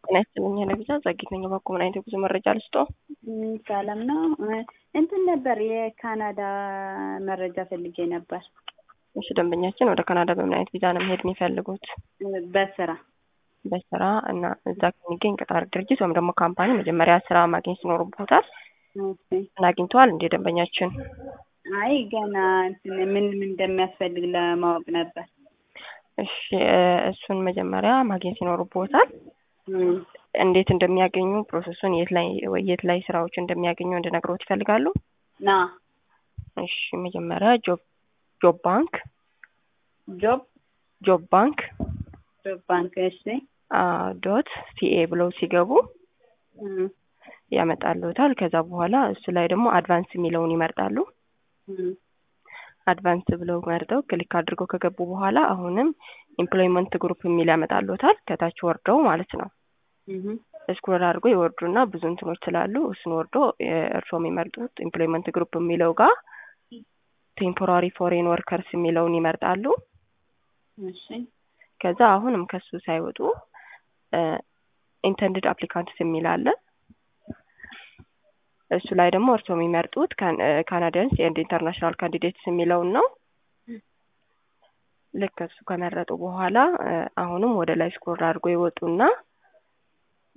ጤና ይስጥልኝ ለቪዛ ጸጊት ነኝ። በኩ ምን አይነት የጉዞ መረጃ ልስጦ? ሰላም ነው። እንትን ነበር የካናዳ መረጃ ፈልጌ ነበር። እሺ ደንበኛችን ወደ ካናዳ በምን አይነት ቪዛ ነው መሄድ የሚፈልጉት? በስራ በስራ እና እዛ ከሚገኝ ቀጣሪ ድርጅት ወይም ደግሞ ካምፓኒ መጀመሪያ ስራ ማግኘት ይኖርቦታል። እና አግኝተዋል እንደ ደንበኛችን? አይ ገና እንትን ምን ምን እንደሚያስፈልግ ለማወቅ ነበር። እሺ እሱን መጀመሪያ ማግኘት ይኖርቦታል። እንዴት እንደሚያገኙ ፕሮሰሱን የት ላይ የት ላይ ስራዎች እንደሚያገኙ እንድነግሮት ይፈልጋሉ? ና እሺ መጀመሪያ ጆብ ጆብ ባንክ ጆብ ጆብ ባንክ ጆብ ባንክ እሺ ዶት ሲኤ ብለው ሲገቡ ያመጣሉታል። ከዛ በኋላ እሱ ላይ ደግሞ አድቫንስ የሚለውን ይመርጣሉ። አድቫንስ ብለው መርጠው ክሊክ አድርገው ከገቡ በኋላ አሁንም ኤምፕሎይመንት ግሩፕ የሚል ያመጣሉታል። ከታች ወርደው ማለት ነው። ስክሮል አድርጎ ይወርዱና ብዙ እንትኖች ስላሉ እሱን ወርዶ እርስዎ የሚመርጡት ኤምፕሎይመንት ግሩፕ የሚለው ጋር ቴምፖራሪ ፎሬን ወርከርስ የሚለውን ይመርጣሉ። እሺ ከዛ አሁንም ከሱ ሳይወጡ ኢንተንድድ አፕሊካንትስ የሚል አለ። እሱ ላይ ደግሞ እርስዎ የሚመርጡት ካናዲያንስ ኤንድ ኢንተርናሽናል ካንዲዴትስ የሚለውን ነው። ልክ እሱ ከመረጡ በኋላ አሁንም ወደ ላይ ስክሮል አድርጎ ይወጡና